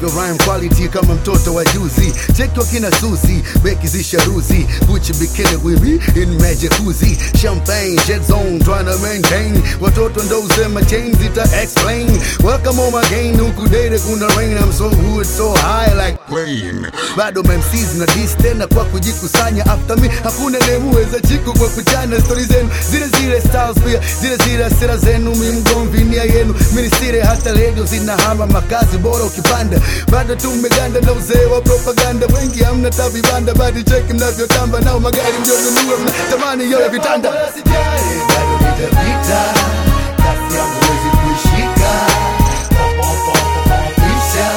navyo rhyme quality kama mtoto wa juzi cheki wakina susi beki zisharuzi gucci bikini with me in magic jacuzzi champagne jet zone trying to maintain watoto ndo usema chain zita explain welcome home again huku date kuna rain I'm so good so high like plane bado MCs na dis tena kwa kujikusanya after me hakuna nemuweza chiku kwa kuchana stori zenu zile zile styles pia zile zile sera zenu mi mgomvi nia yenu minisire hata redio zinahama makazi bora ukipanda bado tumeganda na uzee wa propaganda wengi hamna tabibanda badi cheki mnavyotamba nao magari mjonunua mnatamani yoyo vitanda bado nitapita kasi yangu wezi kuishika Pisha.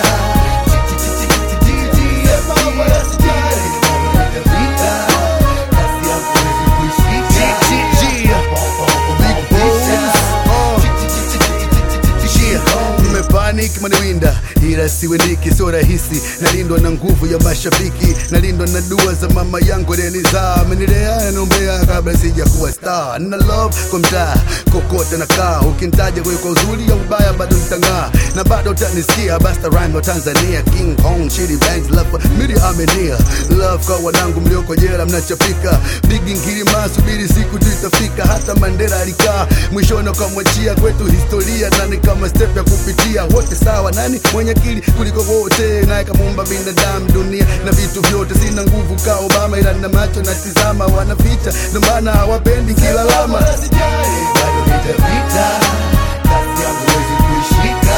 Panic maniwinda ila siwendiki, sio rahisi. Nalindwa na nguvu ya mashabiki, nalindwa na dua za mama yangu alinizaa, amenilea naombea kabla sija kuwa star. Na love kwa mtaa kokote nakaa, ukintaja kwa kwa uzuri au ubaya bado nitang'aa, na bado utanisikia. Basta rhyme wa Tanzania, King Kong, Chidi Banks, love mili amenia, love kwa wanangu mlioko jela mnachapika, bigi ngirima, subiri siku tu itafika. Hata Mandela alikaa mwishoni akamwachia kwetu historia, nani kama step ya kupitia wote sawa, nani mwenye akili kuliko wote, naye kamuumba binadamu, dunia na vitu vyote. Sina nguvu ka Obama, ila na macho natizama, wanaficha ndo maana hawapendi kila lama. Bado nitapita, kasi yangu huwezi kuishika.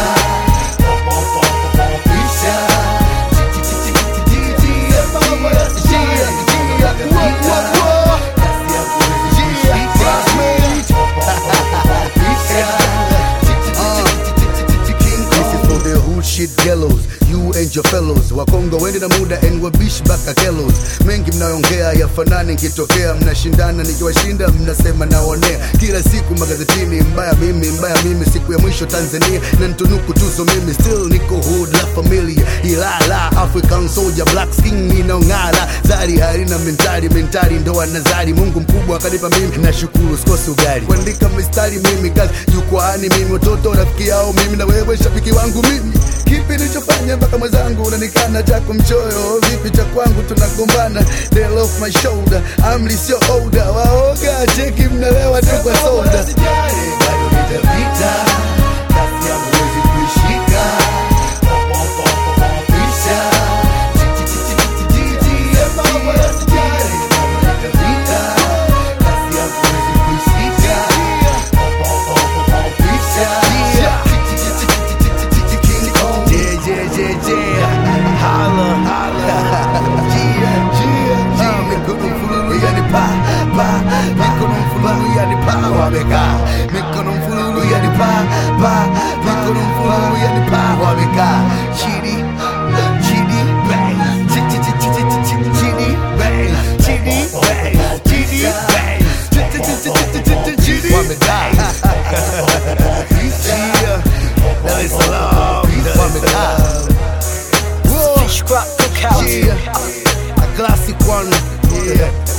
Pisha. This is for the hood shit gallows you and your fellows wakongo wende na muda and wabish baka gallows mengi mnaongea yafanani nkitokea mnashindana nikiwashinda mnasema naonea kila siku magazetini mbaya mimi mbaya mimi siku ya mwisho tanzania na ntunuku tuzo mimi still niko hood la familia ilala african soldier black skin ninaong'ala zari harina mentari mentari ndo anazari mungu mkubwa akanipa mimi nashukuru sikosi ugali kuandika mistari mimi kazi jukwaani mimi watoto rafiki yao mimi na wewe shabiki wangu mimi kipi nilichofanya mpaka mwenzangu unanikana chako mchoyo vipi cha kwangu tunagombana They're off my shoulder amri sio oda waoga cheki mnalewa tu kwa soda bado nitapita kasi yangu wezi kuishika Pisha. Nitapita, kasi yangu wezi kuishika. King Kong. Yeah, yeah, yeah, yeah. Holla, holla. Yeah, yeah, yeah. Mikono mfululu yani pa, pa. Mikono mfululu yani pa, wamekaa. Mikono mfululu yani pa, pa. Mikono mfululu yani pa, wamekaa. Chidi, chidi, bang. Chi, chi, chi, chi, chi, chi, chi, chidi, bang. Chidi, bang. Chidi, bang. Chi, chi, chi, chi, chi, chi, chi, chidi, wamekaa. Yeah. Dar es Salaam, wamekaa. Whoa. Fish Crop Cookout. Yeah, a classic one. Yeah.